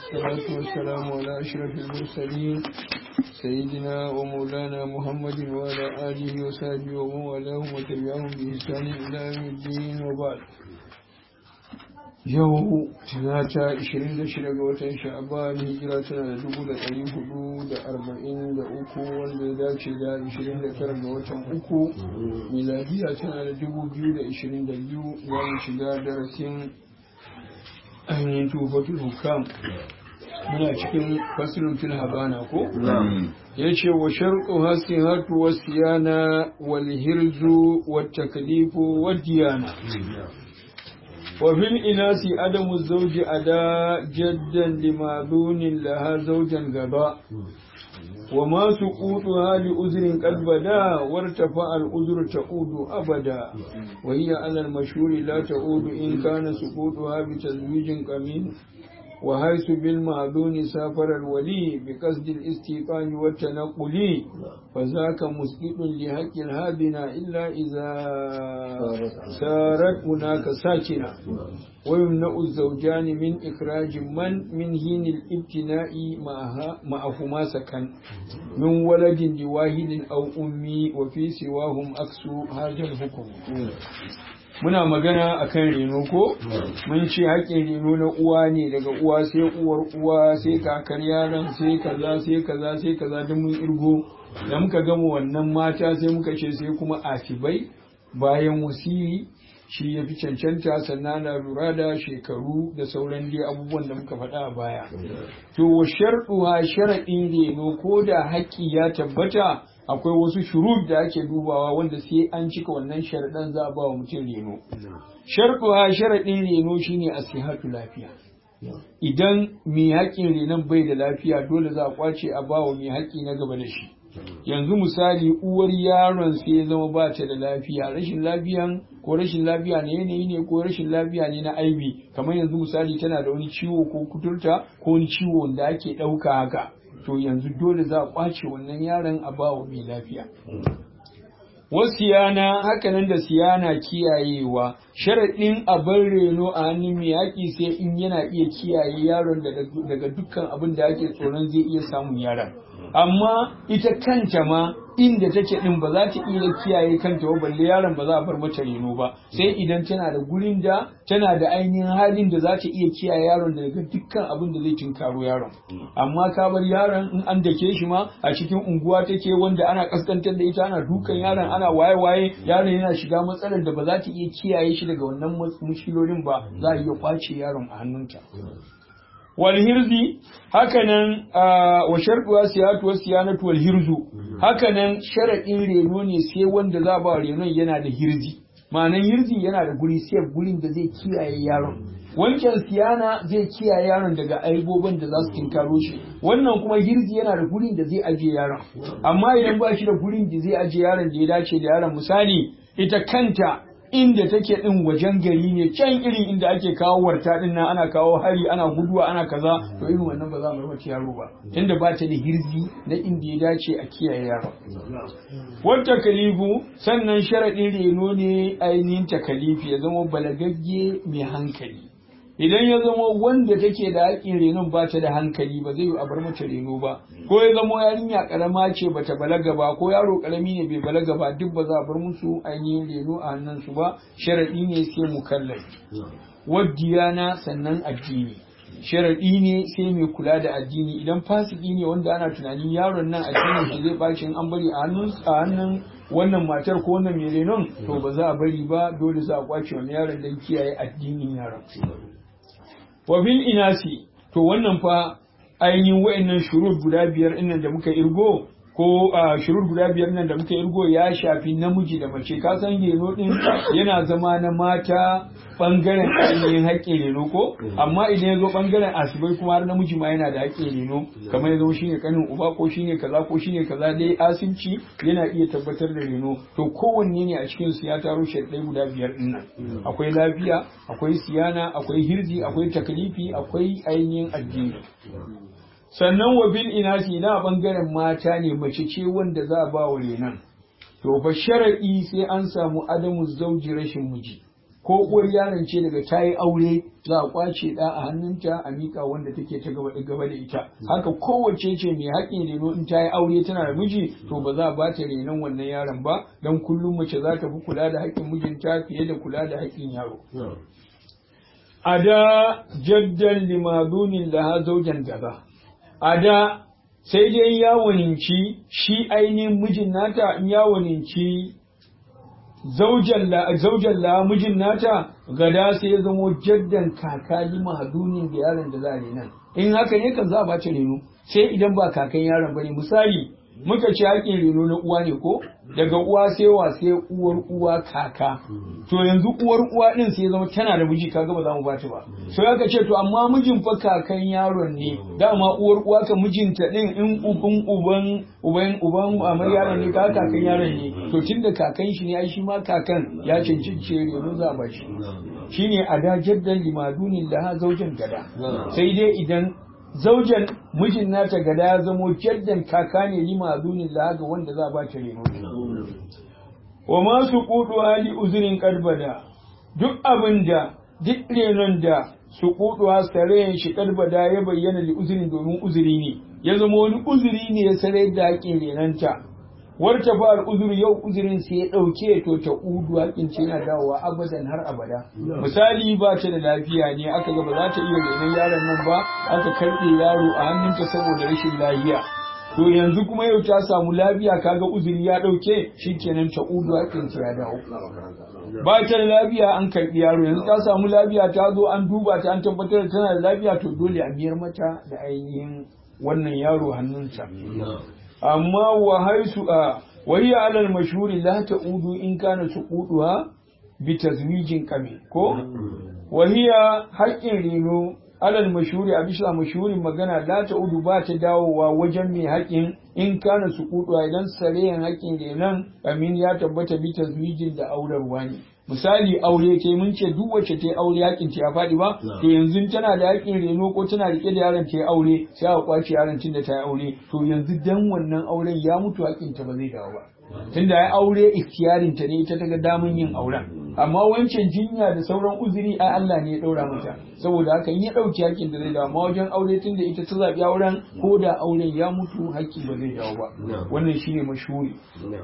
والصلاة والسلام على أشرف المرسلين سيدنا ومولانا محمد وعلى آله وصحبه ومن والاه وتبعهم بإحسان إلى يوم الدين وبعد yau talata 26 ga watan sha'aban hijira tana da dubu da ɗari hudu da arba'in da uku wanda ya dace da 29 ga watan uku miladiya tana da dubu biyu da ishirin da biyu za mu shiga darasin ainihin tufatul hukam muna cikin fasirin fil habana ko ya ce wa sharɗu hasihatu wa siyana wal hirzu wa taklifu wa diyana وفي الإناث عدم الزوج أداء جدا لماذون لها زوجا غباء وما سقوطها لأذر قد بدا وارتفع الأذر تعود أبدا وهي على المشهور لا تعود إن كان سقوطها بتزويج قمين وحيث بالمعذون سافر الولي بقصد الاستيقان والتنقل فذاك مسقط لحق الهادنا إلا إذا سارت هناك ساكنة ويمنع الزوجان من إخراج من من حين الابتناء معهما سكن من ولد لواحد أو أمي وفي سواهم أكس هذا الحكم muna magana akan reno ko mun ce haƙƙin reno na uwa ne daga uwa sai uwar uwa sai kakar yaron sai kaza sai kaza sai kaza duk mun irgo da muka gama wannan mata sai muka ce sai kuma asibai bayan wasiri shi ya fi cancanta sannan na lura da shekaru da sauran dai abubuwan da muka faɗa a baya to wa sharɗuha sharaɗin reno ko da haƙƙi ya tabbata akwai wasu shurut da ake dubawa wanda sai an cika wannan sharaɗan za a ba wa mutum reno. Sharɗuwa sharaɗin reno shine asihatu lafiya. Idan mai haƙƙin renon bai da lafiya dole za a kwace a ba wa mai haƙƙi na gaba da shi. Yanzu misali uwar yaron sai ya zama ba ta da lafiya, rashin lafiyan ko rashin lafiya na yanayi ne ko rashin lafiya ne na aibi, kamar yanzu misali tana da wani ciwo ko kuturta ko wani ciwo da ake ɗauka haka. to yanzu dole za a kwace wannan yaron a bawa mai lafiya. Wasu yana hakanan da siyana kiyayewa, sharaɗin abin reno a hannun mai yaƙi sai in yana iya kiyaye yaron daga dukkan abin da ake tsoron zai iya samun yaron. Amma ita kanta ma inda take ɗin ba za ta iya kiyaye kanta ba balle yaron ba za a bar mata reno ba sai idan tana da gurin da tana da ainihin halin da za ta iya kiyaye yaron daga dukkan abin da zai tinkaro yaron amma ka bar yaron in an dake shi ma a cikin unguwa take wanda ana kaskantar da ita ana dukan yaron ana waye waye yaron yana shiga matsalar da ba za ta iya kiyaye shi daga wannan mushkilolin ba za a iya kwace yaron a hannunta walhirzi hakanan wa sharɗuwa siyatu wa siyanatu wal hirzu hakanan sharaɗin reno ne sai wanda za ba renon yana da hirzi ma'anan hirzi yana da guri sai gurin da zai kiyaye yaron wancan siyana zai kiyaye yaron daga aibobin da za su tinkaro shi wannan kuma hirzi yana da gurin da zai ajiye yaron amma idan ba shi da gurin da zai ajiye yaron da ya dace da yaron misali ita kanta inda take din wajen gari ne can irin inda ake kawo warta din nan ana kawo hari ana guduwa ana kaza to irin wannan ba za mu rubuta yaro ba tunda ba ta da hirzi na inda ya dace a kiyaye yaro wata kalifu sannan sharadin reno ne ainihin takalifi ya zama balagagge mai hankali idan ya zama wanda take da haƙƙin renon ba ta da hankali ba zai yi a bar mata reno ba ko ya zama yarinya karama ce bata balaga ba ko yaro karami ne bai balaga ba duk ba za a bar musu ainihin reno a hannun su ba sharadi ne sai mukallaf wadiyana sannan addini sharadi ne sai mai kula da addini idan fasiki ne wanda ana tunanin yaron nan addinin shi zai baci an bari a hannun a hannun wannan matar ko wannan mai renon to ba za a bari ba dole za a kwace wannan yaron don kiyaye addinin yaron wa bil inasi to wannan fa ainihin wa'annan shurut guda biyar ɗin da muka irgo ko a shurut guda biyar nan da muka irgo ya shafi namiji da mace ka san reno din yana zama na mata bangaren ainihin haƙƙin reno ko amma idan ya zo bangaren asibai kuma har namiji ma yana da haƙƙin reno kamar ya zama shine kanin uba ko shine kaza ko shine kaza dai asibci yana iya tabbatar da reno to kowanne ne a cikin su ya taro shaɗai guda biyar din nan akwai lafiya akwai siyana akwai hirzi akwai taklifi akwai ainihin addini sannan wa bil inasi na bangaren mata ne mace ce wanda za a ba wa renan to fa shar'i sai an samu adamu zauji rashin miji ko uwar yaron ce daga ta yi aure za a kwace da a hannunta a miƙa wanda take ta gaba da gaba da ita haka kowace ce mai haƙƙin reno in ta yi aure tana da miji to ba za a ba ta renon wannan yaron ba don kullum mace za ta fi kula da haƙƙin mijinta fiye da kula da haƙƙin yaro a da jaddan limadunin laha zaujan gaza a da sai dai ya waninci shi ainihin mijin nata in ya waninci zaujan la mijin nata gada sai ya zamo jaddan kaka lima hadunin da yaron da za a nan in haka ne kan za a bace reno sai idan ba kakan yaron bane misali muka ce haƙin reno na uwa ne ko daga uwa sai wa sai uwar uwa kaka to yanzu uwar uwa din sai zama tana da miji kaga ba za mu bata ba so aka ce to amma mijin fa kakan yaron ne dama uwar uwa ka mijinta din in uban uban uban uban amar yaron ne ka kakan yaron ne to tunda kakan shi ne ai shi ma kakan ya cancanci reno za a ba shi shine a da jaddan limadunin da zaujan gada sai dai idan zaujan mijin nata gada ya zamo jaddan kaka ne lima azunin laga wanda za a ba ta reno wa masu kudu hali uzurin karbada duk abin da duk renon da su kudu sarayen shi karbada ya bayyana da uzurin domin uzuri ne ya zama wani uzuri ne ya sarai da haƙin renanta warta ba al'uzuri yau uzurin sai ya ɗauke to ta udu hakin ce yana dawowa abadan har abada misali ba ta da lafiya ne aka ga ba za ta iya renon yaron nan ba aka karɓe yaro a hannunta saboda rashin lafiya to yanzu kuma yau ta samu lafiya kaga uzuri ya ɗauke shikenan ta udu hakin ce ya dawo ba ta da lafiya an karɓi yaro yanzu ta samu lafiya ta zo an duba ta an tabbatar da tana da lafiya to dole a biyar mata da ainihin wannan yaro hannunta amma wa haisu a wayya alal mashhuri la ta'udu in kana suquduha bi tazwijin kame ko wahiya haƙƙin reno alal mashhuri a bisa mashhurin magana la ta'udu ba ta dawowa wajen mai haƙƙin in kana suquduha idan sareyan haƙƙin renon amin ya tabbata bi tazwijin da aurarwa ne misali aure ke mun ce duk wacce ta aure hakin ta ya faɗi ba to yanzu tana da hakin reno ko tana rike da yaron ta ya aure sai a kwace yaron tun da ta yi aure to yanzu dan wannan auren ya mutu hakin ta ba zai dawo ba tunda ya aure ikhtiyarin ta ne ita ta ga damun yin auren amma wancan jinya da sauran uzuri ai Allah ne ya daura mata saboda haka in ya dauki hakin da zai dawo amma wajen aure tunda ita ta zabi auren ko da auren ya mutu hakki ba zai dawo ba wannan shine mashhuri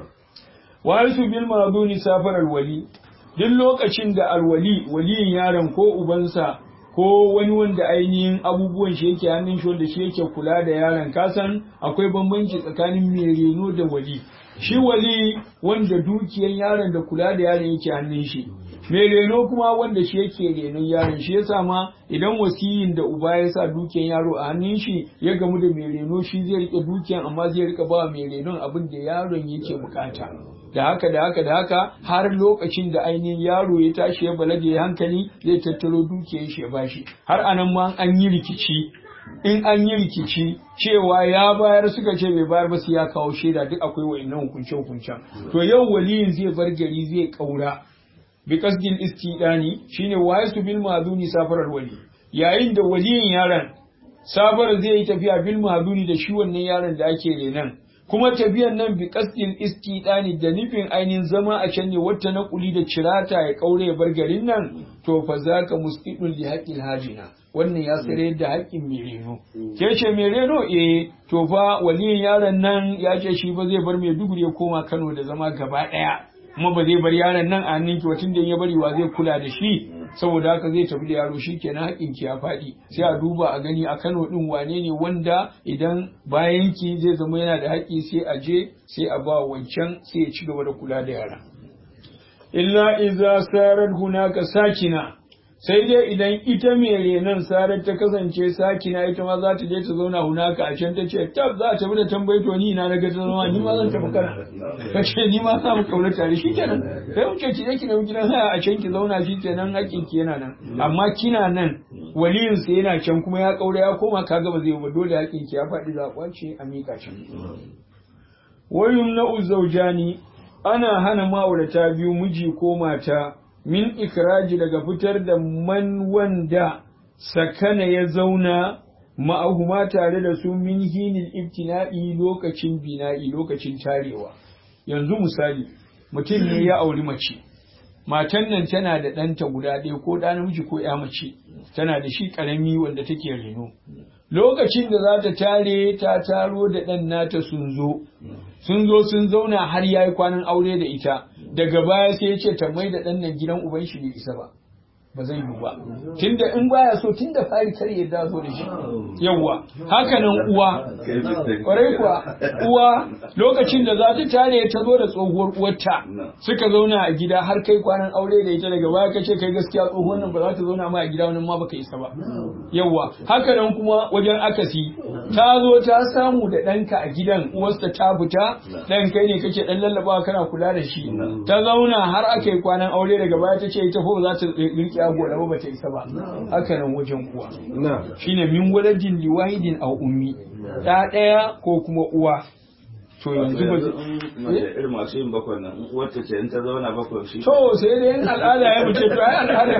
wa yasu bil maduni safar alwali duk lokacin da alwali waliyin yaron ko ubansa ko wani wanda ainihin abubuwan shi yake hannun shi wanda shi yake kula da yaron kasan akwai bambanci tsakanin mai reno da wali shi wali wanda dukiyan yaron da kula da yaron yake hannun shi mai reno kuma wanda shi yake renon yaron shi yasa ma idan wasiyin da uba ya sa dukiyan yaro a hannun shi ya gamu da mai reno shi zai rike dukiyan amma zai rika ba mai renon abin da yaron yake bukata da haka da haka da haka har lokacin da ainihin yaro ya tashi ya balaga ya hankali zai tattaro dukiyar shi ya bashi har anan ma an yi rikici in an yi rikici cewa ya bayar suka ce bai bayar ba sai ya kawo shaida duk akwai wa'annan hukunce hukuncen to yau waliyin zai bar gari zai kaura bi qasdil istidani shine wayasu bil maduni safarar wali yayin da waliyin yaron safar zai yi tafiya bil maduni da shi wannan yaron da ake renan kuma tafiyan nan bi qasdil istidani da nufin ainihin zama a can ne wata na kuli da cirata ya kaure ya bar garin nan to fa zaka musqidul li haqqil hajina wannan ya tsare da haƙƙin mai reno ke ce mai reno eh to fa waliyin yaron nan ya ce shi ba zai bar mai duguri ya koma Kano da zama gaba ɗaya kuma ba zai bar yaron nan a hannun ki watan da ya bari wa zai kula da shi saboda haka zai tafi da yaro shi kenan haƙƙin ki ya faɗi sai a duba a gani a Kano din wane ne wanda idan bayan ki zai zama yana da haƙƙi sai a je sai a ba wancan sai ya ci gaba da kula da yara illa iza sarar hunaka sakina sai dai idan ita mai renon sarar ta kasance sakina ita ma za ta je ta zauna hunaka a can ta ce tab za ta bi da tambayi to ni na daga ta zama ni ma zan tafi kana ka ce ni ma za mu kauna tare shi kenan sai mu ce ki je ki nemi gidan haya a can ki zauna shi kenan hakkin ki yana nan amma kina nan waliyin sa yana can kuma ya kaura ya koma kaga ba zai ba dole hakkin ki ya faɗi za a kwace a mika can wayum na uzaujani ana hana ma'aurata biyu miji ko mata min ikraji daga fitar da man wanda sakana ya zauna ma'ahuma tare da su min hinil ibtina'i lokacin bina'i lokacin tarewa yanzu misali mutum ne ya auri mace matan nan tana da ɗanta guda ɗaya ko ɗa namiji ko ya mace tana da shi ƙarami wanda take reno lokacin da za ta tare ta taro da ɗan nata sun zo sun zo sun zauna har ya yi kwanan aure da ita daga baya sai ya ce ta mai da ɗan nan gidan uban shi bai isa ba ba zai yiwu ba tunda in baya so tunda fari kar ya da zo da shi yawa haka nan uwa kwarai kuwa uwa lokacin da za ta tare ta zo da tsohuwar uwarta suka zauna a gida har kai kwanan aure da ita daga baya kace kai gaskiya tsohuwar nan ba za ta zauna ma a gida wannan ma baka isa ba yawa haka nan kuma wajen akasi ta zo ta samu da ɗanka a gidan uwarsa ta fita ɗan kai ne kake ɗan lallabawa kana kula da shi ta zauna har aka yi kwanan aure daga baya ta ce ita fa ba za ta riƙe ago da ba ta isa ba haka nan wajen uwa shine min waladin liwahidin aw ummi ta ɗaya ko kuma uwa to yanzu ba irin masu yin bakwai nan wacce ce in ta zauna bakwai shi to sai dai in al'ada ya mace to ai al'ada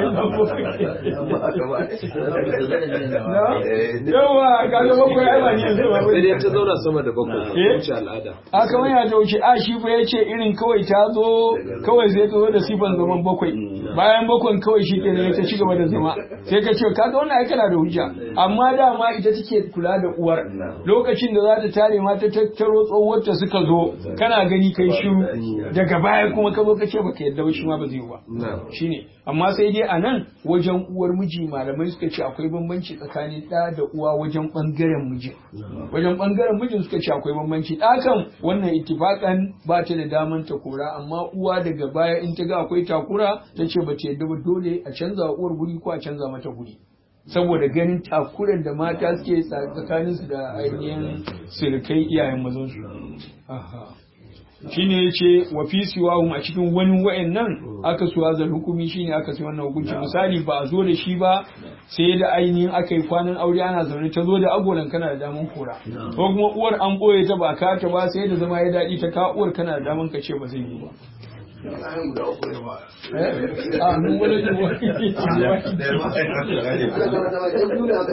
yawa kaga bakwai ai ba ni yanzu ba sai dai ta zauna sama da bakwai Eh? wuce al'ada a kamar ya ta wuce a shi fa yace irin kawai ta zo kawai sai ta zo da sifan zaman bakwai bayan bakwan kawai shi ke ta ci gaba da zama sai ka ce kaga wannan ai kana da hujja amma dama ita take kula da uwar lokacin da za ta tare ma ta tattaro tsohuwar ta suka zo kana gani kai shiru daga baya kuma ka zo ka ce baka yadda ba shi ma ba zai yi ba shine amma sai dai a nan wajen uwar miji malamai suka ce akwai bambanci tsakanin ɗa da uwa wajen ɓangaren mijin wajen ɓangaren mijin suka ce akwai bambanci ɗa kan wannan ittifakan ba ta da daman ta kora amma uwa daga baya in ta ga akwai takura ta ce ba ta yadda ba dole a canza wa uwar guri ko a canza mata guri saboda ganin takuran da mata suke tsakaninsu da ainihin sirkai iyayen mazansu Aha. shine yace wa fi siwahum a cikin wani wayannan aka suwa zal hukumi shine aka sai wannan hukunci misali ba a zo da shi ba sai da ainihin aka yi kwanan aure ana zaune ta zo da agolan kana da daman kora ko kuma uwar an boye ta ba ka ta ba sai da zama ya daɗi ta ka uwar kana da daman ka ce ba zai yi ba Eh? a mun wani